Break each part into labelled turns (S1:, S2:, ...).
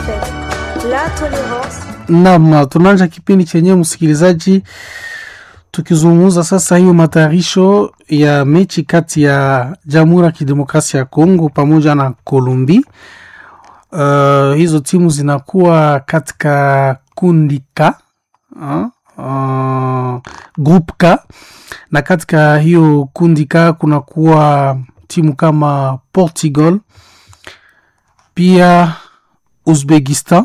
S1: La tolerance
S2: Naam, tunaanza kipindi chenyewe msikilizaji, tukizungumza sasa hiyo matayarisho ya mechi kati ya Jamhuri ya Kidemokrasia ya Kongo pamoja na Kolumbi. Uh, hizo timu zinakuwa katika kundi K uh, uh, group K, na katika hiyo kundi K kunakuwa timu kama Portugal pia Uzbekistan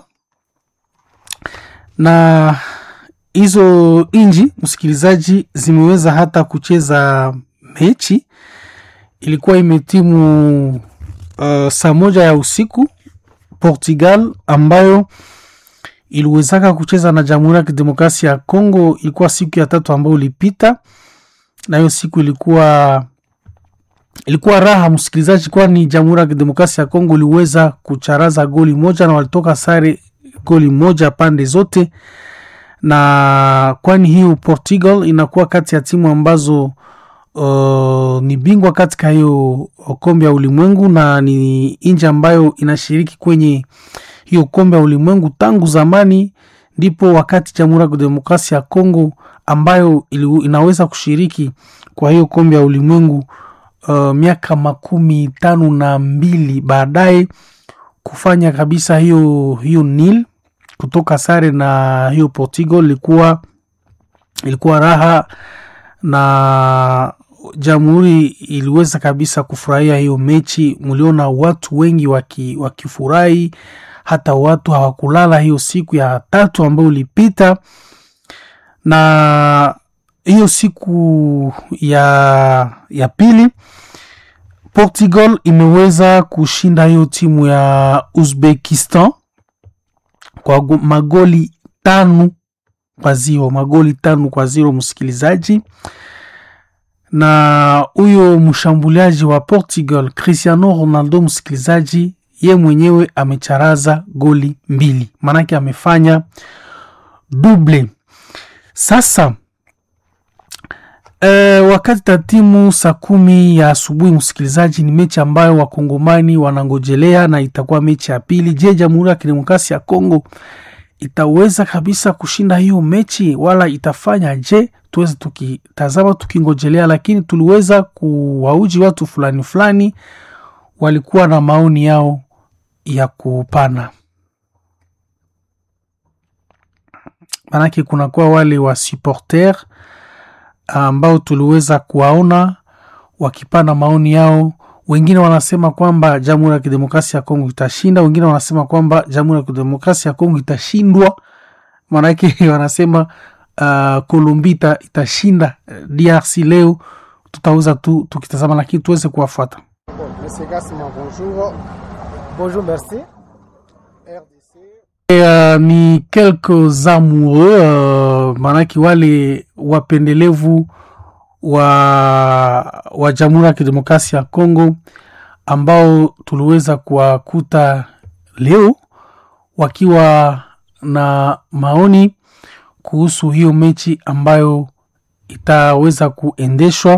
S2: na hizo nchi msikilizaji, zimeweza hata kucheza mechi. Ilikuwa imetimu uh, saa moja ya usiku Portugal ambayo iliwezaka kucheza na Jamhuri ya Kidemokrasia ya Kongo. Ilikuwa siku ya tatu ambayo ilipita, na hiyo siku ilikuwa ilikuwa raha msikilizaji, kwani Jamhuri ya Kidemokrasia ya Kongo iliweza kucharaza goli moja na walitoka sare goli moja pande zote, na kwani hiyo Portugal inakuwa kati ya timu ambazo uh, ni bingwa katika hiyo kombe ya ulimwengu na ni nchi ambayo inashiriki kwenye hiyo kombe ya ulimwengu tangu zamani. Ndipo wakati Jamhuri ya Kidemokrasia ya Kongo ambayo ili, inaweza kushiriki kwa hiyo kombe ya ulimwengu uh, miaka makumi tano na mbili baadaye kufanya kabisa hiyo hiyo nil kutoka sare na hiyo Portugal ilikuwa ilikuwa raha na jamhuri iliweza kabisa kufurahia hiyo mechi. Mliona watu wengi waki, wakifurahi, hata watu hawakulala hiyo siku ya tatu ambayo ilipita, na hiyo siku ya, ya pili Portugal imeweza kushinda hiyo timu ya Uzbekistan kwa magoli tano kwa ziro, magoli tano kwa ziro msikilizaji. Na huyo mshambuliaji wa Portugal Cristiano Ronaldo msikilizaji, ye mwenyewe amecharaza goli mbili, maanake amefanya double. Sasa E, wakati tatimu saa kumi ya asubuhi msikilizaji, ni mechi ambayo wakongomani wanangojelea na itakuwa mechi ya pili. Je, Jamhuri ya Kidemokrasia ya Kongo itaweza kabisa kushinda hiyo mechi wala itafanya je? Tuweze tukitazama tukingojelea, lakini tuliweza kuwauji watu fulani fulani, walikuwa na maoni yao ya kupana, manake kunakuwa wale wa supporter ambao tuliweza kuwaona wakipana maoni yao. Wengine wanasema kwamba Jamhuri ya Kidemokrasia ya Kongo itashinda, wengine wanasema kwamba Jamhuri ya Kidemokrasia ya Kongo itashindwa. Maanake wanasema uh, Kolumbi itashinda DRC leo. Tutaweza tu tukitazama, lakini tuweze kuwafuata. Uh, ni quelques amoureux uh, maanake wale wapendelevu wa, wa Jamhuri ya Kidemokrasia ya Kongo ambao tuliweza kuwakuta leo wakiwa na maoni kuhusu hiyo mechi ambayo itaweza kuendeshwa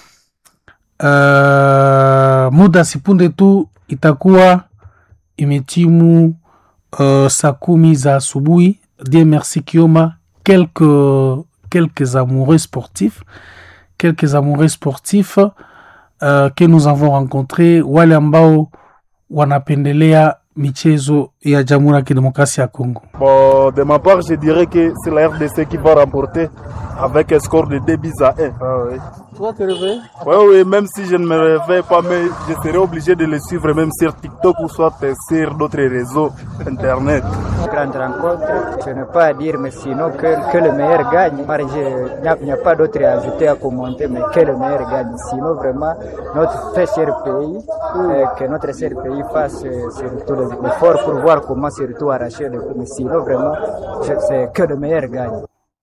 S2: uh, muda sipunde tu itakuwa imetimu Uh, saa kumi za asubuhi. Dieu merci Kioma, quelques, quelques amoureux sportifs quelques amoureux sportifs uh, que nous avons rencontré, wale ambao wanapendelea michezo ya Jamhuri ya Kidemokrasia ya Kongo.
S3: Bon, de ma part, je dirais que c'est la RDC qui va remporter avec un score de 2 buts à 1. Ah, oui.
S2: Toi, tu réveilles
S3: Oui, oui, même si je ne me réveille pas, mais je serai obligé de le suivre même sur TikTok ou soit sur d'autres réseaux internet.
S4: Grande rencontre, je n'ai pas à dire, mais sinon que, que le meilleur gagne. Il n'y a, a, pas d'autre à ajouter, à commenter, mais que le meilleur gagne. Sinon, vraiment, notre très cher pays, euh, que notre cher pays fasse euh, surtout l'effort pour voir comment surtout arracher le Mais sinon, vraiment, c'est que le meilleur gagne.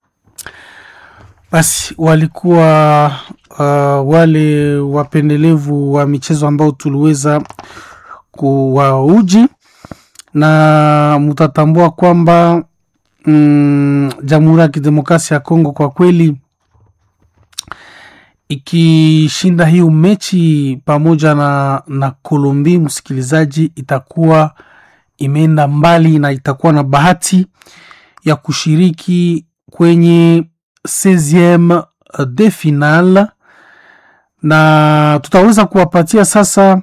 S2: Basi walikuwa uh, wale wapendelevu wa michezo ambao tuliweza kuwauji na mutatambua kwamba mm, Jamhuri ya Kidemokrasia ya Kongo kwa kweli ikishinda hiyo mechi pamoja na, na Kolombi, msikilizaji, itakuwa imeenda mbali na itakuwa na bahati ya kushiriki kwenye 16e de final na tutaweza kuwapatia sasa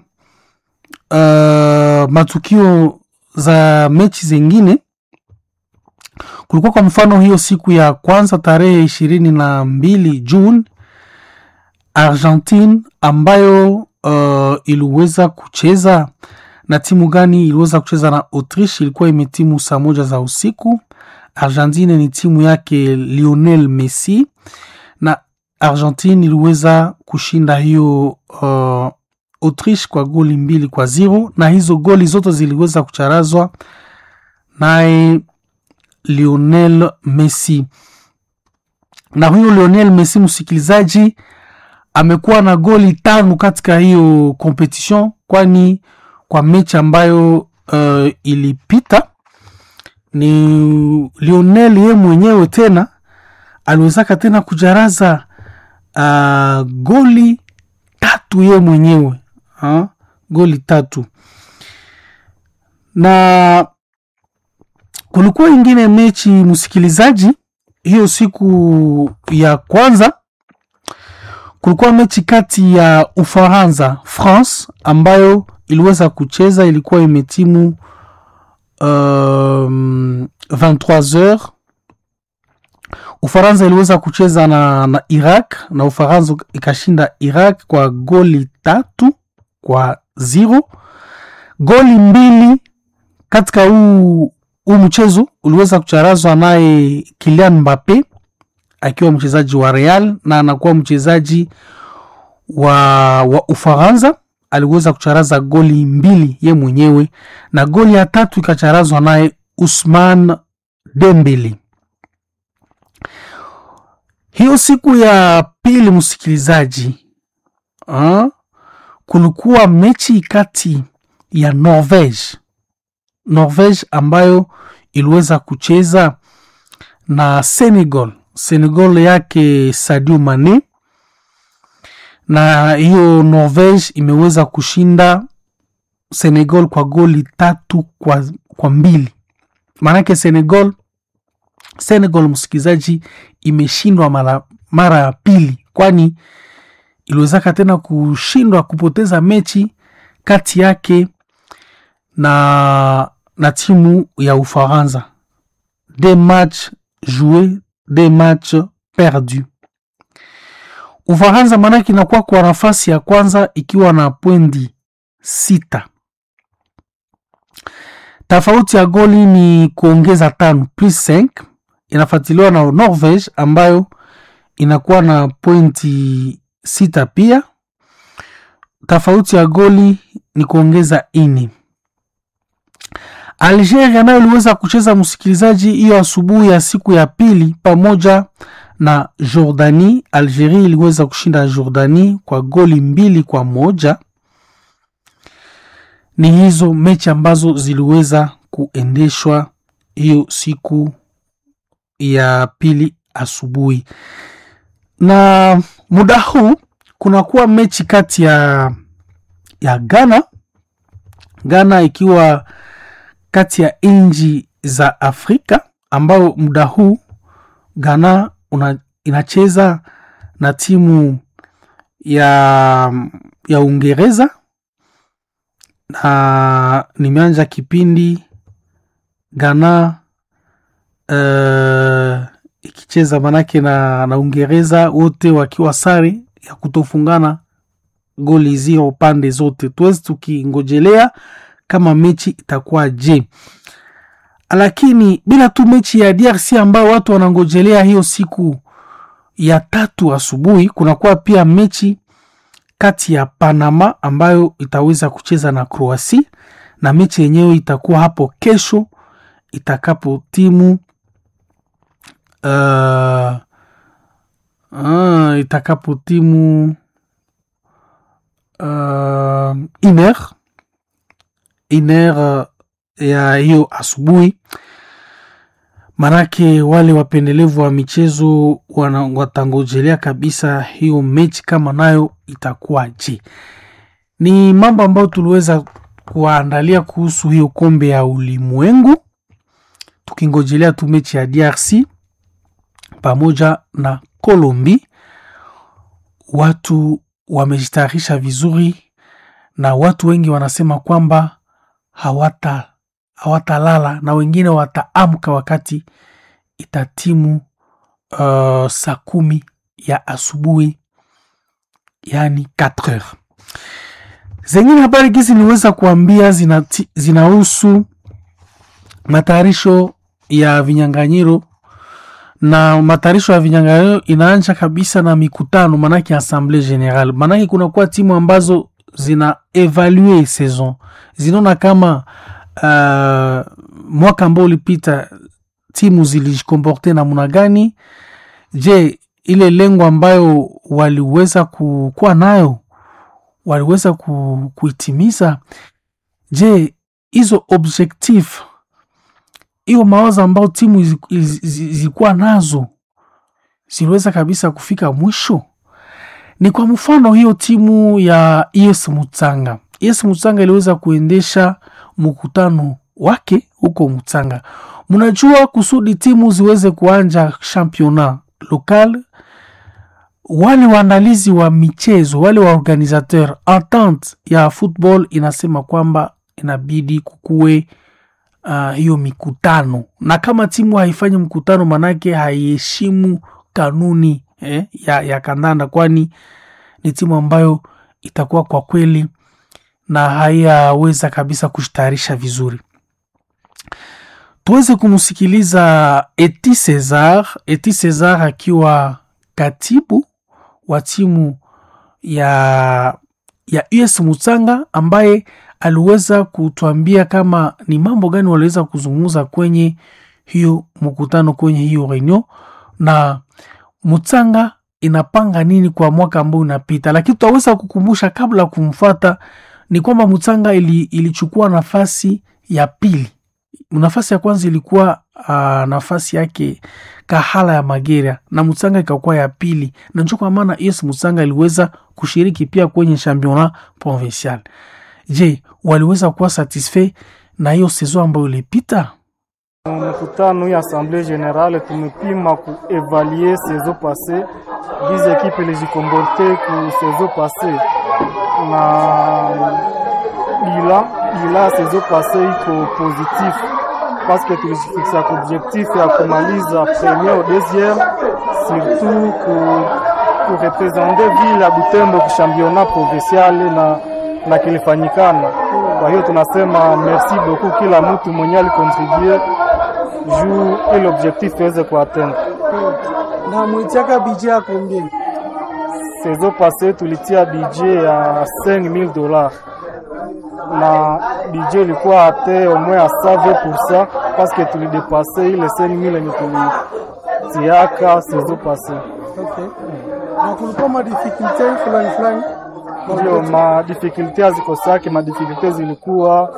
S2: uh, matukio za mechi zingine kulikuwa kwa mfano hiyo siku ya kwanza tarehe ishirini na mbili Juni Argentine ambayo uh, iliweza kucheza na timu gani? Iliweza kucheza na Autriche, ilikuwa imetimu saa moja za usiku. Argentine ni timu yake Lionel Messi na Argentine iliweza kushinda hiyo uh, Autriche kwa goli mbili kwa zero, na hizo goli zote ziliweza kucharazwa naye Lionel Messi. Na huyo Lionel Messi, msikilizaji, amekuwa na goli tano katika hiyo competition, kwani kwa mechi ambayo uh, ilipita ni Lionel ye mwenyewe tena aliwezaka tena kujaraza uh, goli tatu ye mwenyewe ha? goli tatu na kulikuwa ingine mechi msikilizaji, hiyo siku ya kwanza kulikuwa mechi kati ya Ufaransa France ambayo iliweza kucheza, ilikuwa imetimu um, 23h. Ufaransa iliweza kucheza na, na Iraq na Ufaransa ikashinda Iraq kwa goli tatu kwa zero. Goli mbili katika huu huu mchezo uliweza kucharazwa naye Kylian Mbappe akiwa mchezaji wa Real na anakuwa mchezaji wa, wa Ufaransa. Aliweza kucharaza goli mbili ye mwenyewe na goli ya tatu ikacharazwa naye Usman Dembele. Hiyo siku ya pili, msikilizaji, kulikuwa mechi kati ya Norvege Norvege ambayo iliweza kucheza na Senegal, Senegal yake Sadio Mane, na hiyo Norvege imeweza kushinda Senegal kwa goli tatu kwa, kwa mbili. Maanake Senegal Senegal, msikilizaji, imeshindwa mara mara ya pili, kwani iliwezaka tena kushindwa kupoteza mechi kati yake na na timu ya Ufaransa, des matchs joués des matchs perdus. Ufaransa maanake inakuwa kwa nafasi ya kwanza ikiwa na pwendi sita. Tofauti ya goli ni kuongeza tano plus 5, inafuatiliwa na Norvege ambayo inakuwa na pointi sita pia. Tofauti ya goli ni kuongeza ini. Algeria nayo iliweza kucheza msikilizaji, hiyo asubuhi ya siku ya pili pamoja na Jordani. Algeria iliweza kushinda Jordani kwa goli mbili kwa moja. Ni hizo mechi ambazo ziliweza kuendeshwa hiyo siku ya pili asubuhi, na muda huu kunakuwa mechi kati ya ya Ghana Ghana ikiwa kati ya nchi za Afrika ambao muda huu Ghana una, inacheza na timu ya ya Uingereza na nimeanja kipindi Ghana uh, ikicheza manake na, na Uingereza wote wakiwa sare ya kutofungana goli zio pande zote. Tuwezi tukingojelea kama mechi itakuwa je, lakini bila tu mechi ya DRC ambao watu wanangojelea hiyo siku ya tatu asubuhi, kunakuwa pia mechi kati ya Panama ambayo itaweza kucheza na Kroasia, na mechi yenyewe itakuwa hapo kesho itakapo timu uh, uh, itakapo timu uh, iner iner ya hiyo asubuhi. Manake wale wapendelevu wa michezo watangojelea kabisa hiyo mechi kama nayo itakuwa je. Ni mambo ambayo tuliweza kuwaandalia kuhusu hiyo kombe ya ulimwengu, tukingojelea tu mechi ya DRC pamoja na Colombi. Watu wamejitayarisha vizuri na watu wengi wanasema kwamba hawata hawatalala na wengine wataamka wakati itatimu uh, saa kumi ya asubuhi yani 4 heures. Zengine habari gizi niweza kuambia zinati- zinahusu matayarisho ya vinyanganyiro na matayarisho ya vinyanganyiro inaanza kabisa na mikutano, manake assemblée générale, manake kunakuwa timu ambazo zina evalue saison, zinaona kama uh, mwaka ambao ulipita timu zilijikomporte namna gani. Je, ile lengo ambayo waliweza ku- kuwa nayo waliweza ku, kuitimiza? Je, hizo objectif hiyo mawazo ambayo timu zi- zi- zi- zilikuwa nazo ziliweza kabisa kufika mwisho? Ni kwa mfano hiyo timu ya ES Mutsanga. ES Mutsanga iliweza kuendesha mkutano wake huko Mutsanga. Mnajua kusudi timu ziweze kuanja championnat local, wale waandalizi wa michezo, wale wa organisateur, entente ya football inasema kwamba inabidi kukuwe uh, hiyo mikutano, na kama timu haifanyi mkutano, manake haiheshimu kanuni eh, ya, ya kandanda, kwani ni timu ambayo itakuwa kwa kweli na haiyaweza kabisa kujitayarisha vizuri. Tuweze kumsikiliza Eti Cesar, Eti Cesar akiwa katibu wa timu ya, ya US Mutsanga ambaye aliweza kutuambia kama ni mambo gani waliweza kuzungumza kwenye hiyo mkutano, kwenye hiyo reunion na Mutsanga inapanga nini kwa mwaka ambao unapita, lakini tutaweza kukumbusha kabla ya kumfuata ni kwamba Mutsanga ili, ilichukua nafasi ya pili. Nafasi ya kwanza ilikuwa uh, nafasi yake Kahala ya Magera na Mutsanga ikakuwa ya pili, na ndio kwa maana yes, Mutsanga iliweza kushiriki pia kwenye championnat provincial. Je, waliweza kuwa satisfait na hiyo saison ambayo ilipita?
S3: Mkutano ya assemblée générale tumepima kuevaluer saison passée bize ekipe ilijikomporte ku saison passée na bila bila saison passée iko positif parce que tulijifixa ku objectif ya kumaliza premier au deuxième surtout ku kurepresente ville ya Butembo ku championnat provincial na na kilifanyikana. Kwa hiyo tunasema merci beaucoup kila mtu mwenye alikontribue juu ile objectif iweze kuatteindre.
S1: na mwitiaka bije ya combien?
S3: Saison passée tulitia budget ya 5000 dollars na budget ilikuwa ate au moins à 120% parce que tulidepasse ile 5000 yenye tulitiaka saison passée.
S1: Okay. Na kulikuwa madifikulte fulani fulani
S3: Ndio madifikulte hazikosake, madifikulte zilikuwa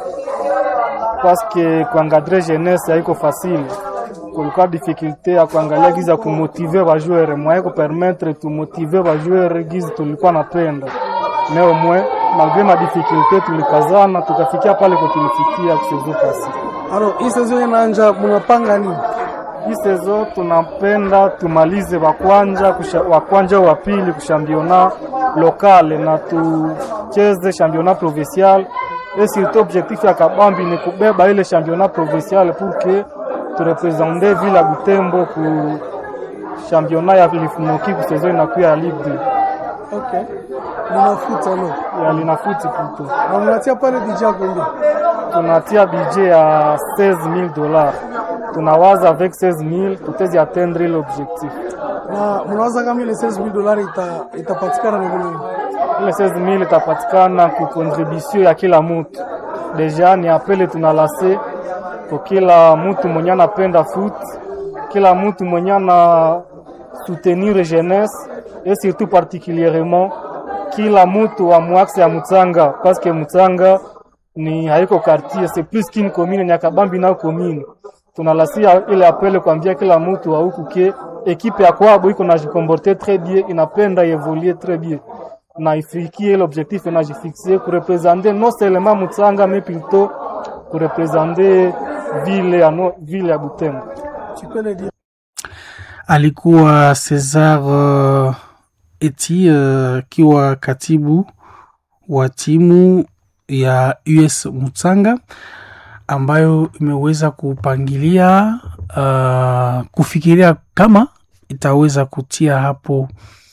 S3: paske kuangadre jeunesse haiko facile. Kulikuwa difficulté ya kuangalia gizi ya kumotive bajoueur mwaye kupermettre tumotive bajoueur gizi tulikuwa napenda mais moins malgré madifikulte tulikazana tukafikia pale kwa tulifikia kusezo pasi.
S1: alo hii saison inaanja, munapanga nini?
S3: Hii sezo tunapenda tumalize wakwanja kusha- wakwanja wa pili kushambiona lokale na tucheze championnat provincial et surtout objectif ya kabambi ni kubeba ile championnat provincial pour que turepresente ville ya Butembo ku championnat ya lifumoki ku saison inakuya ya Ligue 2
S1: Okay. Munafuta no.
S3: ya linafuti puto.
S1: Na munatia pale bije ya combien?
S3: tunatia budget ya 16000 dollars tunawaza avec 16000 tutezi atteindre ile objectif
S1: Na munawaza kama ile 16000 dolari ita itapatikana na nini?
S3: ile 16000 itapatikana ku contribution ya kila mutu deja ni apele tunalase kwa kila mutu mwenye anapenda foot kila mutu mwenye ana soutenir jeunesse et surtout particulièrement kila mutu wa mwaxe ya Mutsanga parce que Mutsanga ni haiko quartier c'est plus qu'une commune Nyakabambi na commune tunalasia ile apele kuambia kila mutu wa huku ke ekipe ya kwabo iko na jikomporte très bien inapenda evoluer très bien na ifikie l'objectif najifixe kurepresente non seulement Mutsanga mais plutôt kurepresente ville ya no, ville ya Butembo.
S1: Tu peux le dire.
S2: alikuwa Cesar uh, Eti akiwa uh, katibu wa timu ya US Mutsanga ambayo imeweza kupangilia uh, kufikiria kama itaweza kutia hapo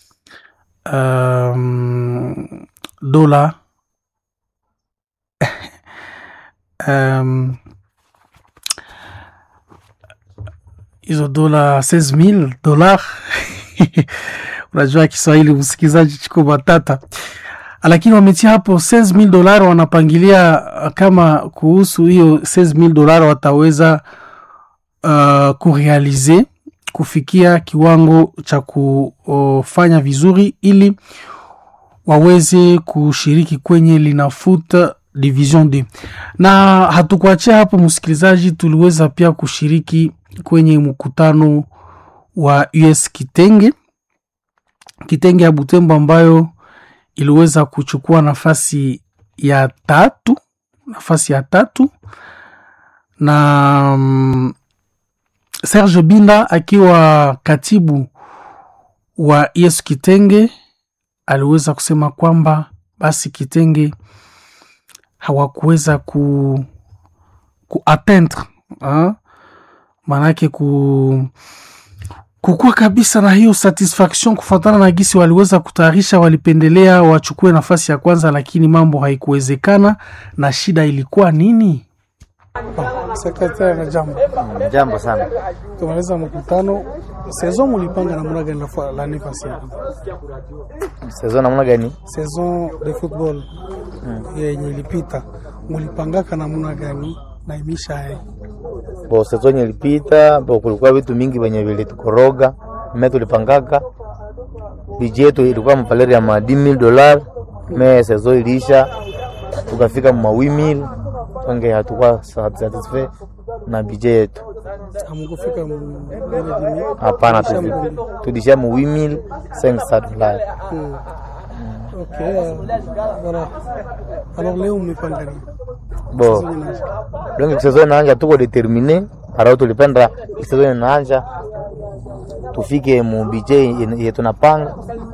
S2: um, dola um, hizo dola 16000 dola unajua Kiswahili msikilizaji chiko matata, lakini wametia hapo 16000 dola. Wanapangilia kama kuhusu hiyo 16000 dola wataweza uh, kurealize kufikia kiwango cha kufanya vizuri ili waweze kushiriki kwenye linafuta division 2 na hatukuachia hapo msikilizaji, tuliweza pia kushiriki kwenye mkutano wa US Kitenge Kitenge ya Butembo ambayo iliweza kuchukua nafasi ya tatu nafasi ya tatu na um, Serge Binda akiwa katibu wa US Kitenge aliweza kusema kwamba basi Kitenge hawakuweza ku kuatteindre maanake ku kukuwa kabisa na hiyo satisfaction kufuatana na gisi waliweza kutayarisha. Walipendelea wachukue nafasi ya kwanza, lakini mambo haikuwezekana. Na shida ilikuwa nini?
S1: Sekretari na jambo
S5: Jambo sana.
S1: tumaliza mkutano. Saison mulipanga namna gani la la nefasi
S5: Sezon namna gani?
S1: saison de football yenye ilipita mulipangaka namna gani na imisha hai
S5: Bo sezon ilipita, bo kulikuwa vitu mingi venye vilitukoroga. Me tulipangaka biji yetu ilikuwa mvaleri ya ma 10000 dolar. Me sezon iliisha tukafika ma 8000 tange hatukuwa satisfait na biji yetu.
S1: amukufika mu- ile dimi
S5: Hapana,
S1: Kisha
S5: tufi-
S1: mkumbi.
S5: tulishia mu 8500 dolar.
S1: Hmm. Ok, euh, voilà. Alors leo mmepanga nini?
S5: Bo
S1: Saison inaanza.
S5: donc sezon inaanja, tuko determine arao, tulipenda sezon inaanja tufike mu bije ye tunapanga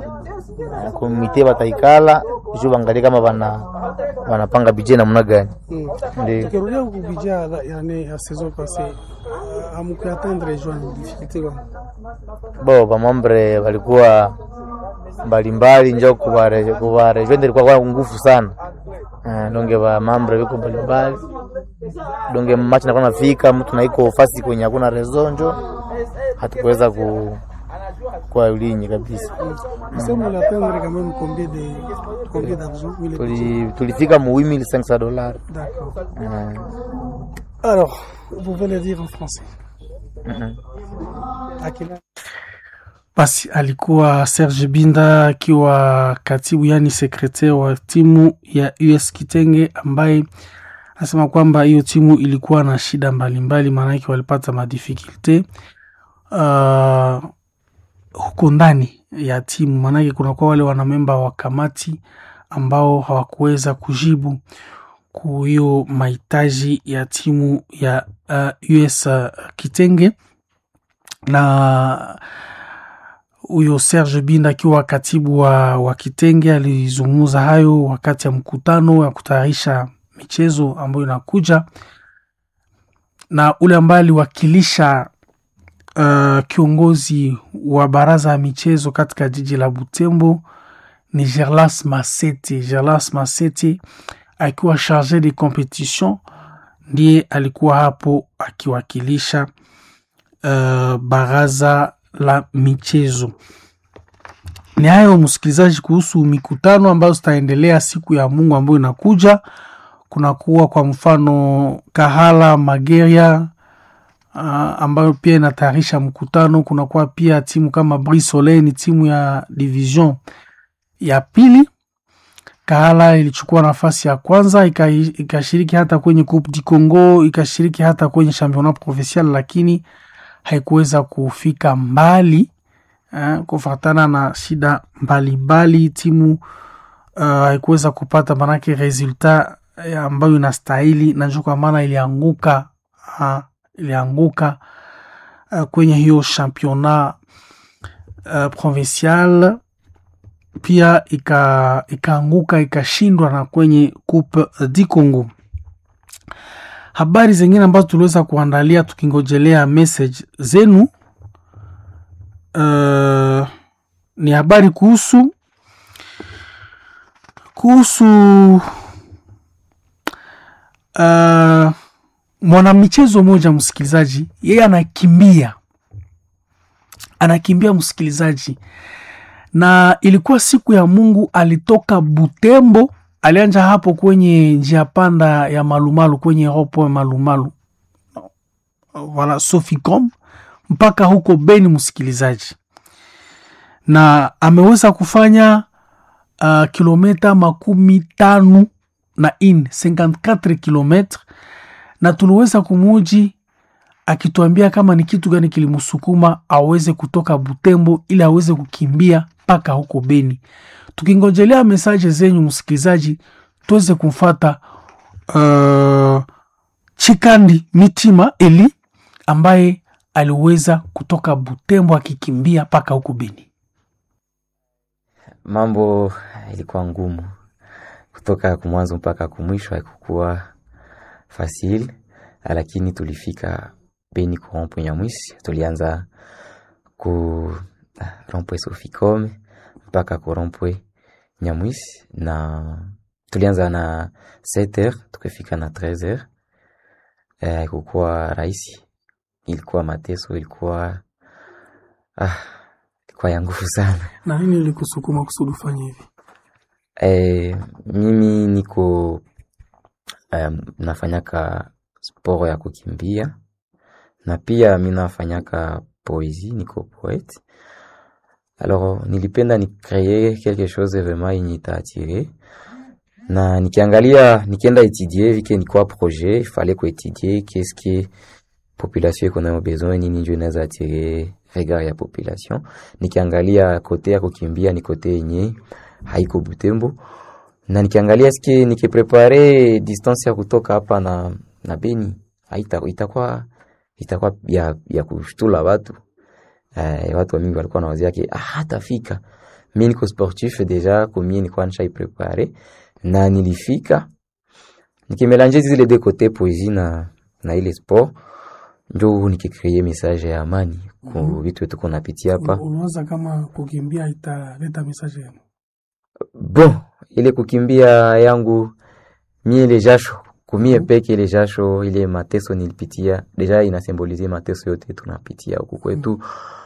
S5: komite bataikala juu bangalie kama bana wanapanga bije namna gani.
S1: Hmm.
S5: Ndio
S1: Tukirudia kubija ya yani ya saison passée amukuatendre juin difficulté gani?
S5: bo bamambre walikuwa mbalimbali, njo kuvarejwende ilikuwa kwa nguvu sana Eh, donge bamambre viko mbalimbali donge machi nakuwa nafika mtu naiko fasi kwenye hakuna rezo, njo hatukuweza ku kwa ulinyi kabisa.
S1: C'est vous l'atteindre quand même combien de combien d'argent Mille
S5: Tuli- tulifika mu 8500 dollars
S1: D'accord.
S5: Eh,
S1: Alors, vous pouvez le dire en français.
S5: mhm.
S1: Akina
S2: Basi alikuwa Serge Binda akiwa katibu, yani sekretari wa timu ya US Kitenge, ambaye anasema kwamba hiyo timu ilikuwa na shida mbalimbali, maanake walipata madifikulte uh, huko ndani ya timu, maanake kunakuwa wale wanamemba wa kamati ambao hawakuweza kujibu ku hiyo mahitaji ya timu ya uh, US uh, Kitenge na huyo Serge Binda akiwa katibu wa, wa Kitenge alizungumza hayo wakati ya mkutano ya kutayarisha michezo ambayo inakuja, na ule ambaye aliwakilisha uh, kiongozi wa baraza ya michezo katika jiji la Butembo ni Gerlas Masete. Gerlas Masete akiwa charge de competition ndiye alikuwa hapo akiwakilisha uh, baraza la michezo. Ni hayo msikilizaji, kuhusu mikutano ambayo zitaendelea siku ya Mungu ambayo inakuja. Kunakuwa kwa mfano Kahala Mageria uh, ambayo pia inatayarisha mkutano. Kunakuwa pia timu kama Brisole, ni timu ya division ya pili. Kahala ilichukua nafasi ya kwanza ika- ikashiriki hata kwenye Coupe du Congo, ikashiriki hata kwenye championnat provincial, lakini haikuweza kufika mbali eh, kufatana na shida mbalimbali. Timu uh, haikuweza kupata manake resulta eh, ambayo inastahili na njo kwa maana ilianguka uh, ilianguka uh, kwenye hiyo championnat uh, provincial pia ika ikaanguka ikashindwa na kwenye coupe du Congo. Habari zingine ambazo tuliweza kuandalia tukingojelea message zenu uh, ni habari kuhusu kuhusu uh, mwanamichezo mmoja msikilizaji, yeye anakimbia anakimbia msikilizaji, na ilikuwa siku ya Mungu, alitoka Butembo, alianja hapo kwenye njia panda ya Malumalu kwenye ropo ya Malumalu wala Soficom mpaka huko Beni, msikilizaji, na ameweza kufanya uh, kilometa makumi tano na in 54 kilometre, na tuliweza kumuji akituambia kama ni kitu gani kilimsukuma aweze kutoka Butembo ili aweze kukimbia mpaka huko Beni. Tukingojelea mesaje zenyu msikilizaji, tuweze kumfata uh, Chikandi Mitima Eli ambaye aliweza kutoka Butembo akikimbia mpaka huko Beni.
S6: Mambo ilikuwa ngumu kutoka kumwanzo mpaka kumwisho, haikukuwa fasil, lakini tulifika Beni ku rompwe Nyamwisi. Tulianza ku rompwe Soficom mpaka ku rompwe Nyamwisi, na tulianza na 7h tukafika na 13h. Haikukuwa rahisi, ilikuwa mateso, ilikuwa ah, ilikuwa ya nguvu sana.
S2: Na nini ilikusukuma kusudi ufanye hivi?
S6: Eh, mimi niko um, nafanyaka sport ya kukimbia na pia mi nafanyaka poesie, niko poete. Alors nilipenda ni créer quelque chose vraiment yenye itaatire na nikiangalia nikienda étudier vike nikuwa projet il fallait kuétudier qu'est-ce que population iko nayo besoin nini njo inaweza atire regard ya population. Nikiangalia kote ya kukimbia ni kote yenye haiko Butembo, na nikiangalia ske nikiprepare distance ya kutoka hapa na, na Beni haita itakuwa itakuwa ya, ya kushtula watu eh, watu wa mingi walikuwa na wazia yake ah, hatafika. Mimi niko sportif deja kumie nilikuwa nisha prepare na nilifika nikimelange zile de kote poesie na, na ile sport njo nikikreye message ya amani ku vitu wetu kunapitia hapa
S2: Unawaza kama kukimbia italeta mesaje yenu?
S6: Bon, ile kukimbia yangu mie ile jasho kumie peke ile jasho ile mateso nilipitia deja inasembolize mateso yote tunapitia huku kwetu,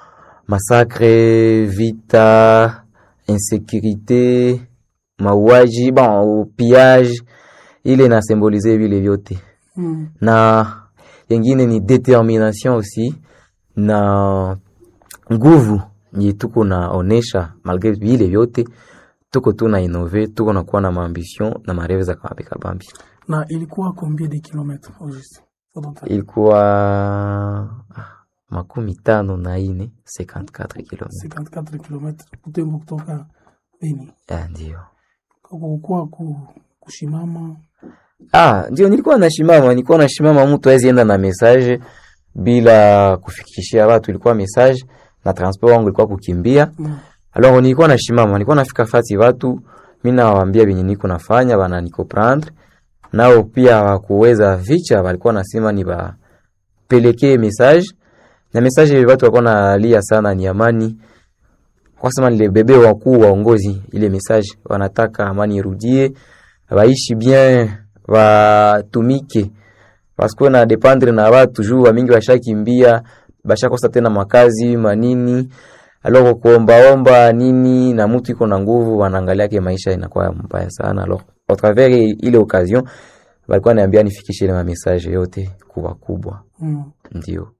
S6: masakre, vita, insécurité, mauaji, bon, pillage, ile inasembolize vile vyote
S2: Mm.
S6: na yengine ni determination aussi na nguvu nye tuko naonesha malgre vile vyote tuko tu na inove tuko na kuwa na maambition na mareve za kabambi kabambi.
S2: Na ilikuwa combien de kilomètres au juste? Faut donc-
S6: Ilikuwa ah, makumi tano na ine 54 km.
S2: 54 kilomètres Butembo kutoka Beni.
S6: Ah, ndio
S2: Kukuwa ku, kushimama
S6: ah, ndio nilikuwa nashimama, nilikuwa nashimama, mtu hawezi enda na message bila kufikishia watu, ilikuwa message na transport wangu ilikuwa kukimbia
S2: mm.
S6: Alors nilikuwa nashimama, nilikuwa nafika fati watu, mimi nawaambia venye niko nafanya, bana niko prendre nao pia hawakuweza vicha, walikuwa nasema ni bapelekee message na message watu walikuwa nalia sana ni amani, kwa sema nile bebe wakuu waongozi, ile message wanataka amani irudie, waishi bien, watumike wasikuwe na dependre na watu juu wa mingi washakimbia, bashakosa tena makazi manini alors kuombaomba nini na mtu iko na nguvu, wanaangalia ke maisha inakuwa mbaya sana. Alors au travers ile occasion walikuwa niambia nifikishe ile message yote kuwa kubwa,
S2: Mm.
S6: ndio